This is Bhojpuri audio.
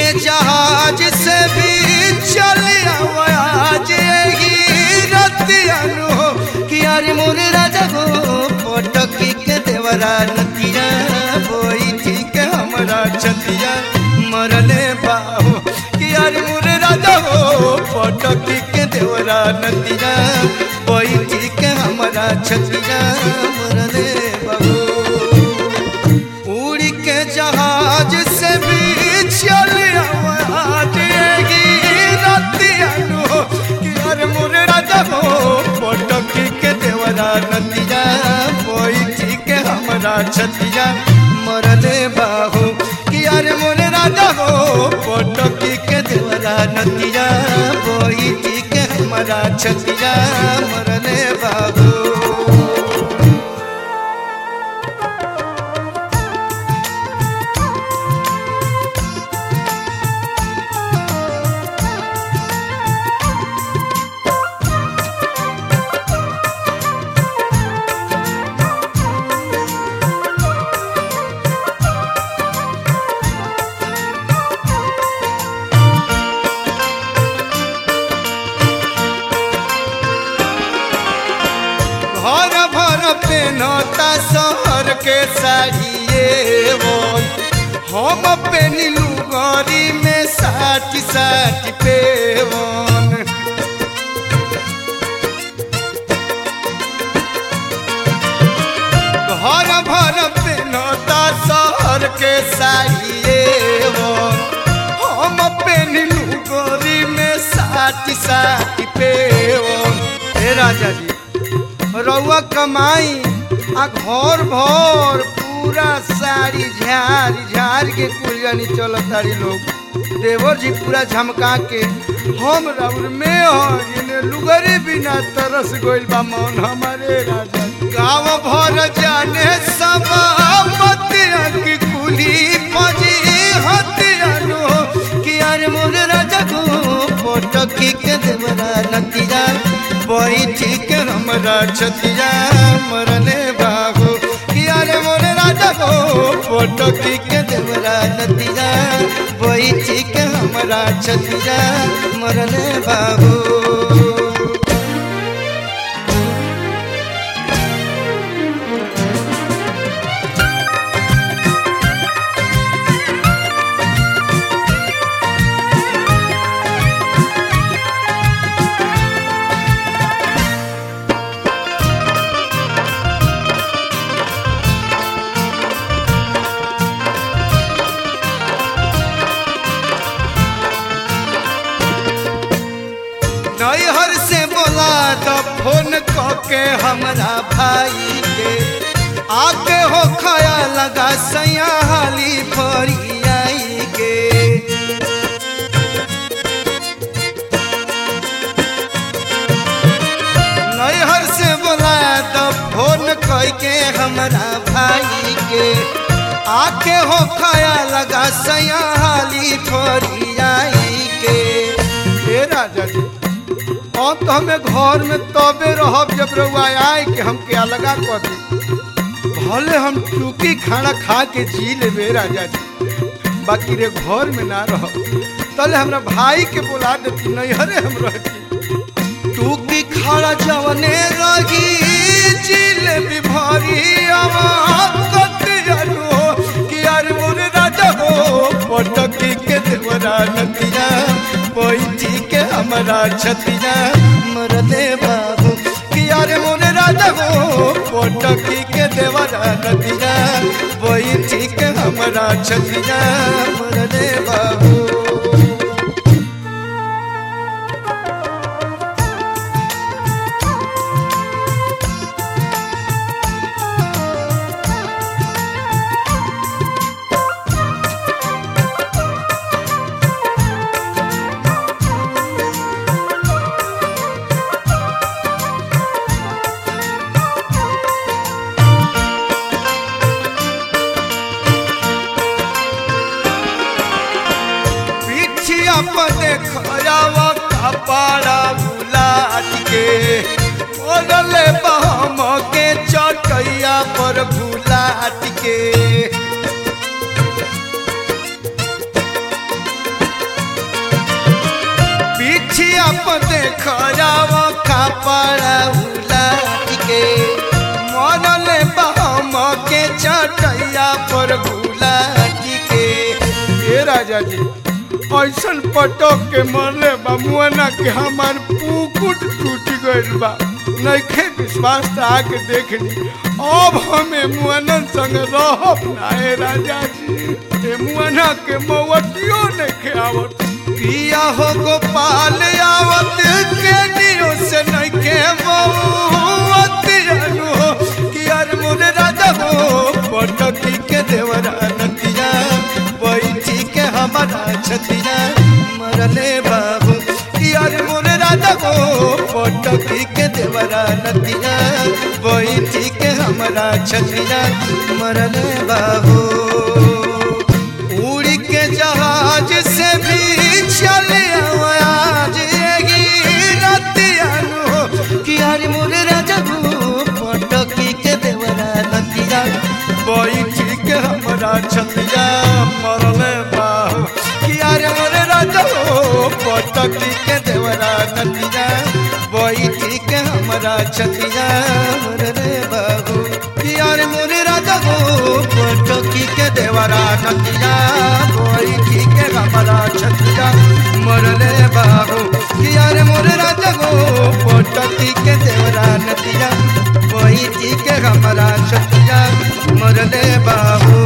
जहाज से भी चल आज ही रतियानु हो कि यार मोरे राजा हो पटकी के देवरा नतिया बोई ठीक हमरा छतिया मरले बाहो कि यार मोरे राजा हो पटकी के देवरा नतिया बोई ठीक हमरा छतिया मरले बाहो उड़ के जहाज से भी चल आवाजेगी रतियानु हो कि यार मोरे राजा हो पटकी के देवरा नतिया बोई ठीक हमरा छतिया मरले बाहू कि यार मोरे राजा हो पटकी के देवरा नतिया बोई ठीक हमरा छतिया मरले बाबू घर भर पेनता शहर के साड़िए बोल हम पेनिलू गरी में साठ साठ पेवन घर भर पेनता शहर के साड़िए बोल हम पेनिलू गरी में साठ साठ पेवन हे राजा जी रउआ कमाई आ घर भर पूरा साड़ी झाड़ झाड़ के कुल जानी चलत तारी लोग देवर जी पूरा झमका के हम राउर में हो लुगरी बिना तरस गइल बा मन हमारे राजा गाँव भर जाने सब बतिया की कुली पजी हतिया लो कि यार मोर राजा को पटकी के देवरा नतिया बैठी के हमरा छतिया मरले बाबू कि यार मोर राजा को पटकी के देवरा नतिया बैठी के हमरा छतिया मरले बाबू नैहर से बोला तो फोन के हमरा भाई के आके हो खाया लगा सैया हाली फरी आई के नैहर से बोला तो फोन के हमरा भाई के आके हो खाया लगा सैया हाली फरी आई के हे राजा जी अब तो हमें घर में तबे रहब जब रउआ आए कि हम क्या लगा कर दी भले हम टूकी खाना खा के जी लेबे राजा जी बाकी रे घर में ना रह तले हमरा भाई के बुला देती नैहरे हम रहती टूकी खाना जवने रही जिलेबी भरी कत जानो कि यार मोरे राजा हो पटकी के देवरा नतिया बैठी के हमारा छतिया मरदे बाबू कि यार मोरे राजा हो पटकी के देवरा नतिया बैठी के हमारा छतिया मरदे बाबू पिछिया पर देखवा कपाड़ा बुलाट के ओरले बहम के चटैया पर बुलाट के अपन देख जाव कपड़ा उलाट के मरले बहम के चटैया पर गुलाट के ए राजा जी ऐसन पटक के मरले बा मुआना के हमार पुकुट टूट गइल बा नइखे विश्वास त आके देख ली अब हमें मुआनन संग रहब ना ए राजा जी ए मुआना के मवतियो नइखे आवत पिया हो गोपाल आवत के दियो से नइखे मवत जानू हो कि यार मोर राजा हो पटकी के देवरा नतिया बैठी के हमारा छतिया मरले बाबू कि यार मोर राजा हो पटकी के देवरा नतिया बैठी के हमारा छतिया मरले बाबू उड़ के जहाज से भी चले आज यही रतिया नु कि यार मोर राजा हो पटकी के देवरा नतिया बैठी के हमारा छतिया मरले बाबू कि यार मोर राजा हो पटकी के देवरा नतिया बैठी के हमारा छतिया मरले बाबू कि यार मोर राजा हो पटकी के देवरा नतिया बैठी के हमारा छतिया मरले बाबू कि यार मोर राजा हो पटकी के देवरा नतिया बैठी के हमारा छतिया मरले बाबू